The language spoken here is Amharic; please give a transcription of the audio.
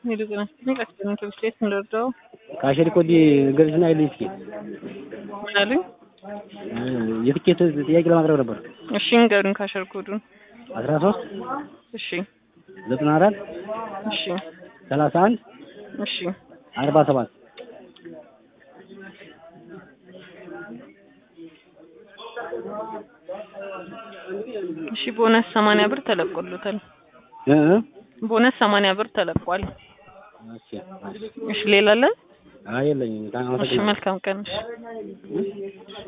ካሸሪ ኮዲ ገልጽና አይልኝ እስኪ ምን አሉኝ? የትኬት ጥያቄ ለማቅረብ ነበር። እሺ ንገሩኝ ካሸር ኮዱን። አስራ ሶስት እሺ ዘጠና አራት እሺ ሰላሳ አንድ እሺ አርባ ሰባት እሺ ቦነስ ሰማንያ ብር ተለቆሎታል። እ እ ቦነስ ሰማንያ ብር ተለቋል። እሺ እሺ ሌላ አለ? አይ የለኝም። እሺ መልካም ቀን። እሺ